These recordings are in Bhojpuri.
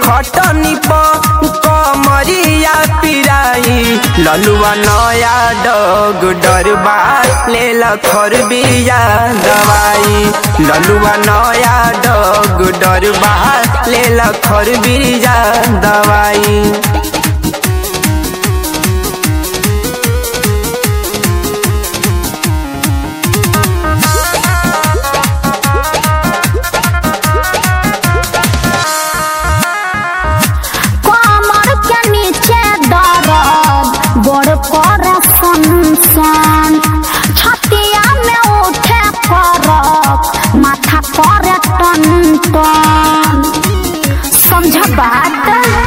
खटनी प कमरिया पिराई ललुआ नया डग डरबा लेल खर बिया दवाई ललुआ नया डग डरबा लेल खर बिया दवाई कमर के नीचे दर्द बड़ कर सन छतिया में उठे फरक माथा पर टन टन समझ बात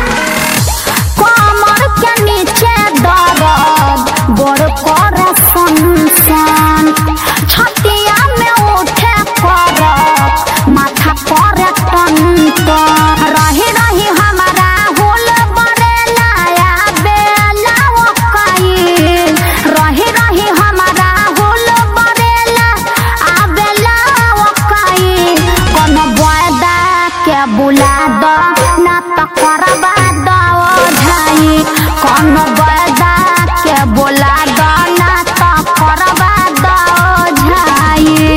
कमर के नीचे दर्द बड़ कर सन छतिया में उठे फरक माथा पर टन टन रही रही हमारा हुल बरेला या बेला वकाई रही रही हमारा हुल बरेला आ बेला वकाई कोनो बयदा के बुला दो ना तो करबा दो झाई कोनो बयदा के बुला दो ना तो करबा दो झाई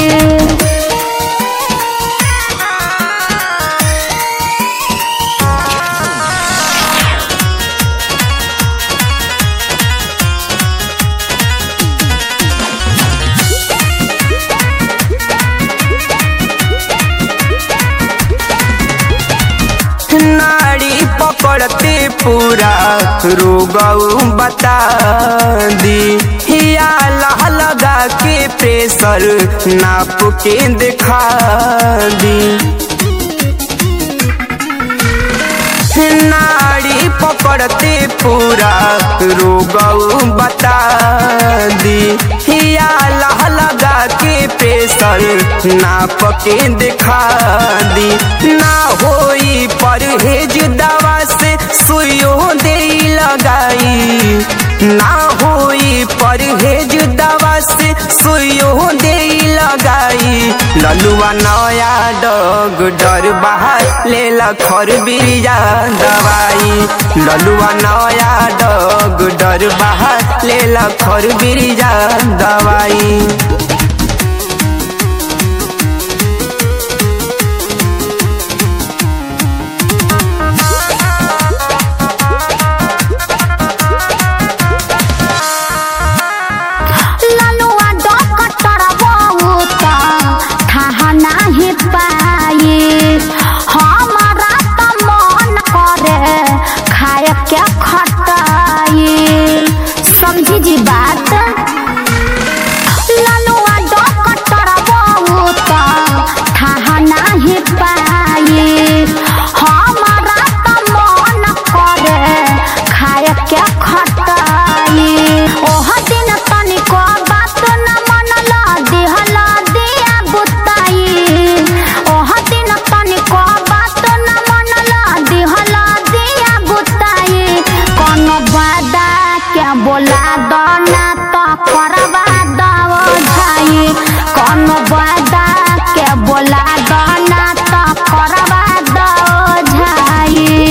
नाड़ी पकड़ते पूरा रोगऊ बता दी या लह लगा के प्रेशर नाप के दिखा दी नाड़ी पकड़ते पूरा रोगऊ बता दी या लह लगा के प्रेशर नाप के दिखा दी ना होई परहेज दवा से सुइयो दे लगाई ना होई परहेज दवा से सुइयो दे लगाई ललुआ नया डग डर बाहर लेला खर बिरिया दवाई ललुआ नया डग डर बाहर लेला खर बिरिया दवाई ललुआ डॉक्टर बहुत थाहा नाही पाई हमारा त मन करे खाए के खटाई समझी जी बात ललुआ डॉक्टर बहुत थाहा नाही पाई हमारा त मन करे खाए के खटाई ओह दिन तनिको बात न मनल दिहल दिया बुताई ओह दिन तनिको बात न मनल दिहल दिया बुताई कोनो बादा के बोला दो ना तो करबा दो झाई कोनो बादा के बोला दो ना तो करबा दो झाई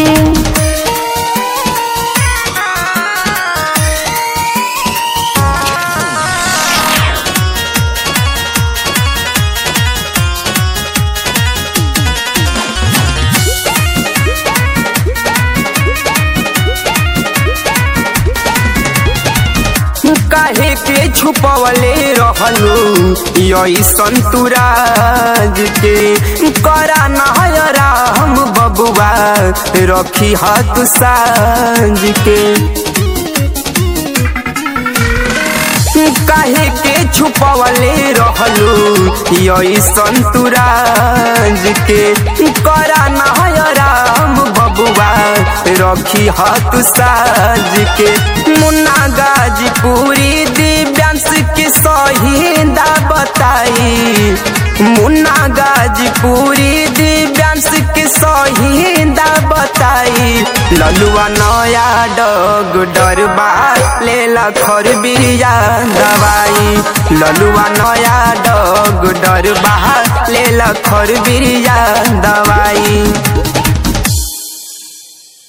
काहे के छुपवले रहलू यही संतुराज के करा नहरा हम बबुआ रखी हाथ साज के काहे के छुपवले रहलू यही संतुराज के करा नहरा हम बबुआ रखी हाथ साज के मुन्ना गाजीपुरी दिव्यांश के सहीदा बताई मुन्ना गाजीपुरी दिव्यांश के सहीदा बताई ललुआ नया डग डरबा लेला खर बिरिया दवाई ललुआ नया डग डरबा लेला खर बिरिया दवाई